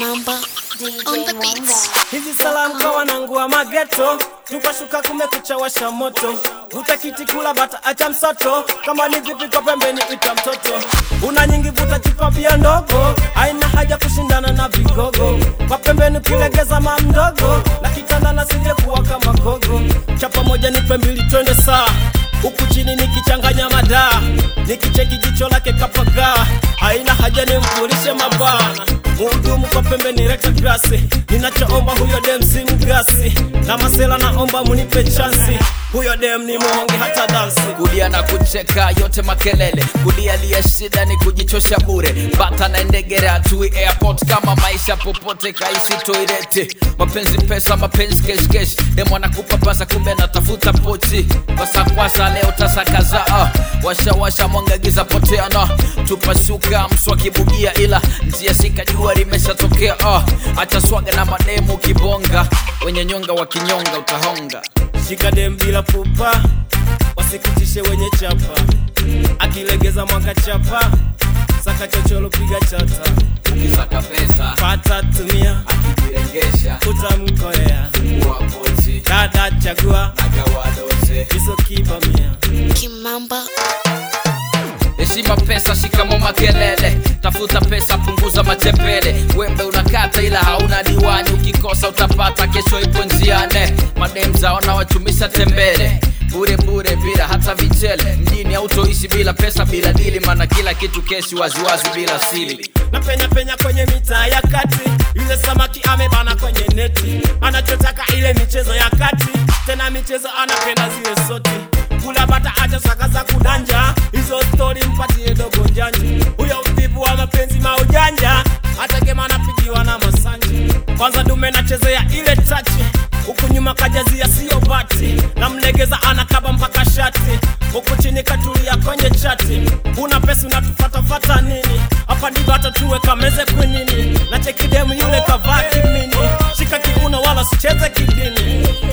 Kimamba on the beats. Hizi salamu kwa wanangu wa mageto, tupashuka kumekucha washa moto, vuta kiti kula bata acha msoto, kama ni vipi kwa pembeni ita mtoto, una nyingi vuta chupa bia ndogo, haina haja kushindana na vigogo, kwa pembeni kulegeza ma mdogo, na kitanda na sije kuwa kama gogo, chapa moja nipe mbili twende saa huku chini nikichanganya madaa, nikicheki jicho lake kapagaa, haina haja nimvulishe mabwana Muhudumu kwa pembeni rekta grasi, ninachoomba huyo dem si mgasi, na masela naomba munipe chansi, huyo dem ni mwonge hata dansi. kulia na kucheka yote makelele kulia liya shida ni kujichosha bure bata na ndegere hatui airport kama maisha popote kaishi toireti mapenzi pesa mapenzi keshkesh demo anakupa pasa kumbe anatafuta pochi kwasakwasa leo tasakaza uh. washawasha mwangagiza poteana tupashuka mswakibugia ila njia sikajua limeshatokea uh. acha swaga na mademu kibonga wenye nyonga wakinyonga utahonga Shika dem bila pupa, wasikutishe wenye chapa, akilegeza mwaka chapa, saka chocholo piga chata, ukisaka pesa pata tumia, akijirengesha utamkolea wapochi dada chagua, agawadoze hizo kibamia Kimamba heshima pesa shikamo makelele tafuta pesa punguza matembele wembe unakata ila hauna diwani ukikosa utapata kesho ipo njiane madem zaona wachumisha tembele bure bure bila hata vichele mjini autoishi bila pesa bila dili mana kila kitu keshi waziwazi bila sili na penya penya kwenye mitaa ya kati, yule samaki amebana kwenye neti, anachotaka ile michezo ya kati, tena michezo anapenda zile soti kula bata acha saka za kudanja, hizo stori mpatie dogo njanja, huyo mtibu wa mapenzi maujanja, hata kema anapigiwa na masanji, kwanza dume nachezea ile tachi huku nyuma kajazia sio bati, namlegeza anakaba mpaka shati, huku chini katulia kwenye chati, una pesa unatufatafata nini? Hapa ni bata tuwe kameze kwinini, na cheki demu yule kavaa kimini, shika kiuno wala sicheze kidini.